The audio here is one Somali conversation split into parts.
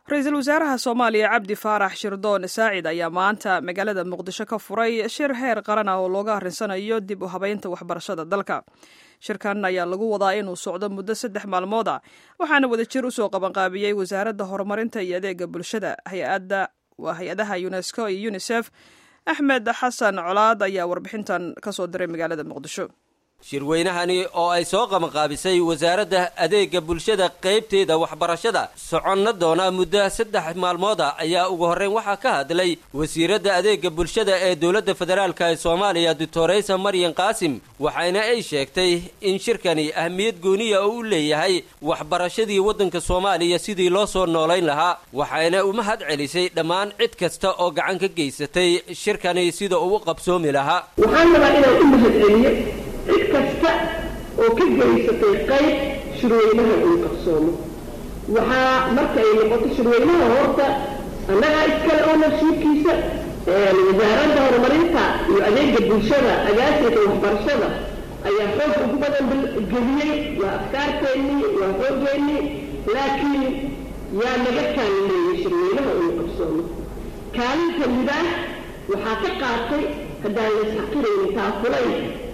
ra-iisul wasaaraha soomaaliya cabdi faarax shirdoon saacid ayaa maanta magaalada muqdisho ka furay shir heer qaran ah oo looga arrinsanayo dib u habeynta waxbarashada dalka shirkan ayaa lagu wadaa inuu socdo muddo saddex maalmood ah waxaana wadajir usoo qabanqaabiyey wasaaradda horumarinta iyo adeega bulshada hay-adda waa hay-adaha unesco iyo unisef axmed xasan colaad ayaa warbixintan kasoo diray magaalada muqdisho shirweynahani oo ay soo qabanqaabisay wasaaradda adeega bulshada qaybteeda waxbarashada soconna doona muddo saddex maalmood ah ayaa ugu horreyn waxaa ka hadlay wasiiradda adeega bulshada ee dowladda federaalk ee soomaaliya doctoraysa maryan qaasim waxayna ay sheegtay in shirkani ahmiyad gooniya oo u leeyahay waxbarashadii waddanka soomaaliya sidii loo soo noolayn lahaa waxayna u mahad celisay dhammaan cid kasta oo gacan ka geysatay shirkani sida uu u qabsoomi lahaa cid kasta oo ka geysatay qayb shirweynaha uu qabsoomo waxaa marka ay noqoto shirweynaha horta annagaa iskale ownershiibkiisa wasaaradda horumarinta iyo adeega bulshada agaasinka waxbarashada ayaa xoog ugu badan geliyey waa afkaarteennii waa xoogeennii laakiin yaa naga kaalileeyey shirweynaha uu qabsoomo kaalinta midaah waxaa ka qaatay haddaan laysxaqiraynin taafulay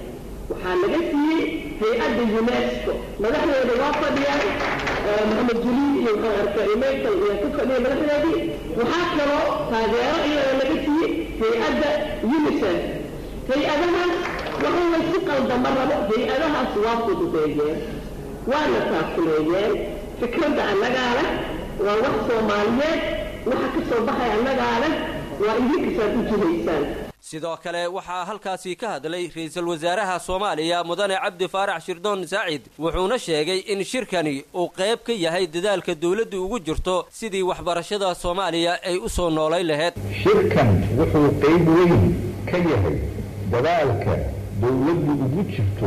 waxaa laga siiyey hay-adda unesco madaxdeeda waa fadhiyaan maxamed juliid iyo waxaan arkay maytal ayaa ka fadhiya madaxdeedii waxaa kaloo taageero iyadoo laga siiyey hay-adda unisef hay-adahaas waxa laysu qaldama rabo hay-adahaas waa fududeeyeen waana taakuleeyeen fikradda annagaa leh waa wax soomaaliyeed waxa ka soo baxay annagaa leh waa idinkasaad u jihaysaan sidoo kale waxaa halkaasi ka hadlay ra-iisul wasaaraha soomaaliya mudane cabdi faarax shirdoon saacid wuxuuna sheegay in shirkani uu qayb ka yahay dadaalka dawladdu ugu jirto sidii waxbarashada soomaaliya ay u soo noolayn lahayd shirkan wuxuu qayb weyn ka yahay dadaalka dawladdu ugu jirto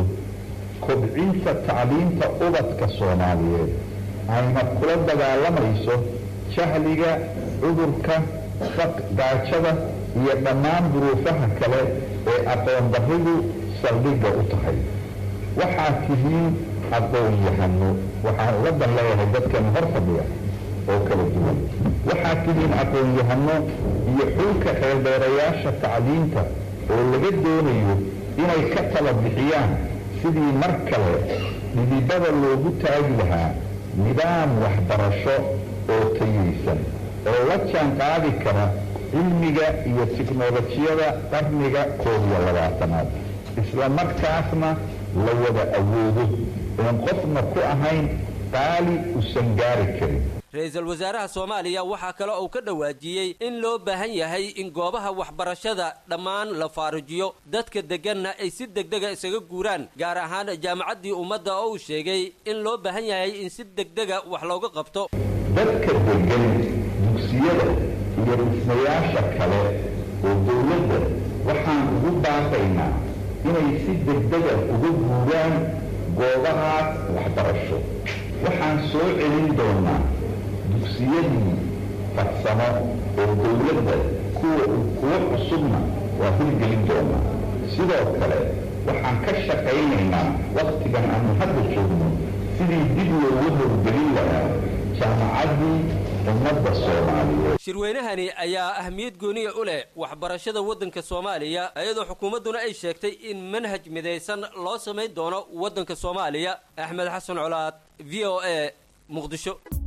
kobcinta tacliinta ubadka soomaaliyeed ayna kula dagaalamayso jahliga cudurka gaajada iyo dhammaan duruufaha kale ee aqoon darridu saldhigga u tahay waxaad tihiin aqoon-yahano waxaan uga dan leeyahay dadkan hor fadhiya oo kala duwan waxaad tihiin aqoon-yahano iyo xulka xeeldheerayaasha tacliinta oo laga doonayo inay ka tala bixiyaan sidii mar kale dhidibada loogu taagi lahaa nidaam waxbarasho oo tayaysan oo la jaan qaadi kara cilmiga iyo tiknolojiyada qarniga koob iyo labaatanaad isla markaasna la wada awoodo oon qofna ku ahayn qaali usan gaari karin ra-iisul wasaaraha soomaaliya waxaa kale uu ka dhawaajiyey in loo baahan yahay in goobaha waxbarashada dhammaan la faarujiyo dadka degganna ay si degdega isaga guuraan gaar ahaan jaamacaddii ummadda oo uu sheegay in loo baahan yahay in si degdega wax looga qabto dadka degan dugsiyada iyo dhismayaasha kale oo dawladda waxaan ugu baaqaynaa inay si degdega uga guuraan goobahaas waxbarasho waxaan soo celin doonaa dugsiyadii farsamo oo dawladda kuwa kuwo cusubna waa hirgelin doonaa sidoo kale waxaan ka shaqaynaynaa wakhtigan aanu hadda joogno sidii dib loogu horgelin lahaa jaamacaddii ummadda soomaaliyeed shirweynahani ayaa ahmiyad gooniya u leh waxbarashada waddanka soomaaliya iyadoo xukuumadduna ay sheegtay in manhaj midaysan loo samayn doono waddanka soomaaliya axmed xasan colaad v o a muqdisho